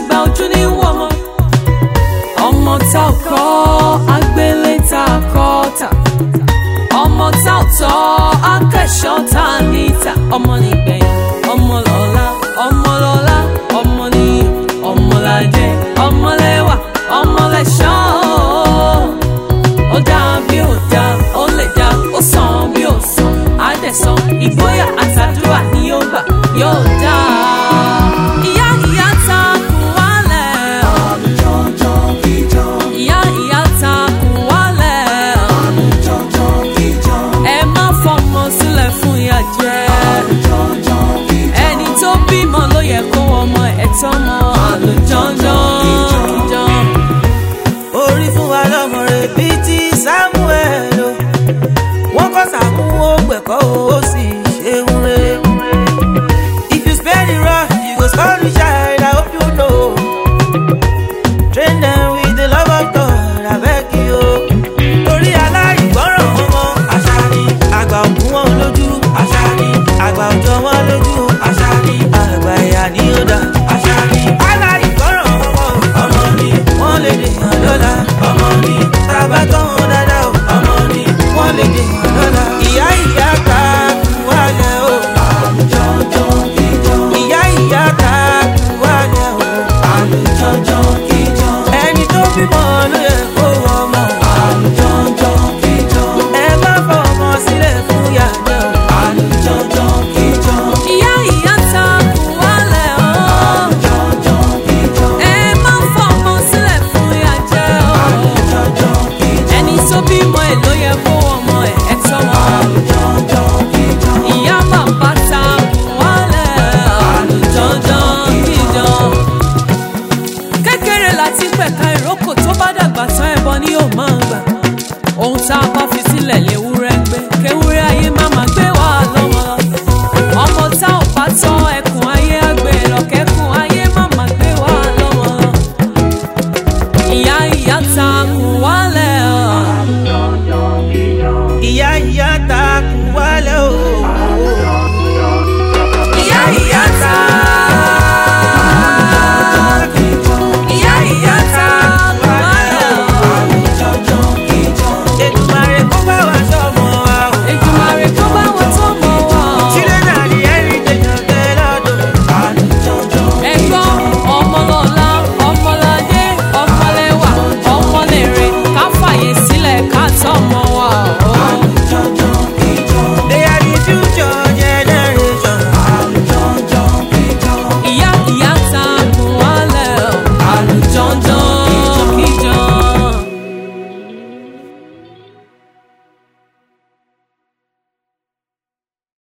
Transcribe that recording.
àgbà ojú ní wọ́mọ ọmọ tá ò kọ́ agbélé tá a kọ́ tà ọmọ tá ò tọ́ akẹ́ṣọ́ tá a níta ọmọ nígbẹ̀yìn ọmọ lọ́la ọmọ lọ́la ọmọ níyì ọmọ ládé ọmọ lẹ́wà ọmọ lẹ́ṣọ́ ó dá bí ó dá ó lè dá ó sàn bí ó sàn á dẹ̀ sàn ìgboyà àtàdúrà ni yóò gbà yóò dá. ìyá ìyá ta kù wálẹ̀ ìyá ìyá ta kù wálẹ̀ ẹ má fọmọ sílẹ̀ fún ìyà jẹ ẹni tó bímọ ló yẹ kó ọmọ ẹ̀ tọ́mọ àlùjọ́njọ́n. orí fún wa lọ́mọ rẹ̀ bíi ti samuel o wọ́n kọ́ sàmú ó gbẹ̀kọ́ ó sì ṣeun rẹ̀. if you spare the rod you go spoil the child i hope you know. train them with the love of god abeg you o. torí aláìgbọràn ọmọ àṣà ni àgbà òkú wọn lójú àṣà ni àgbà òjò wọn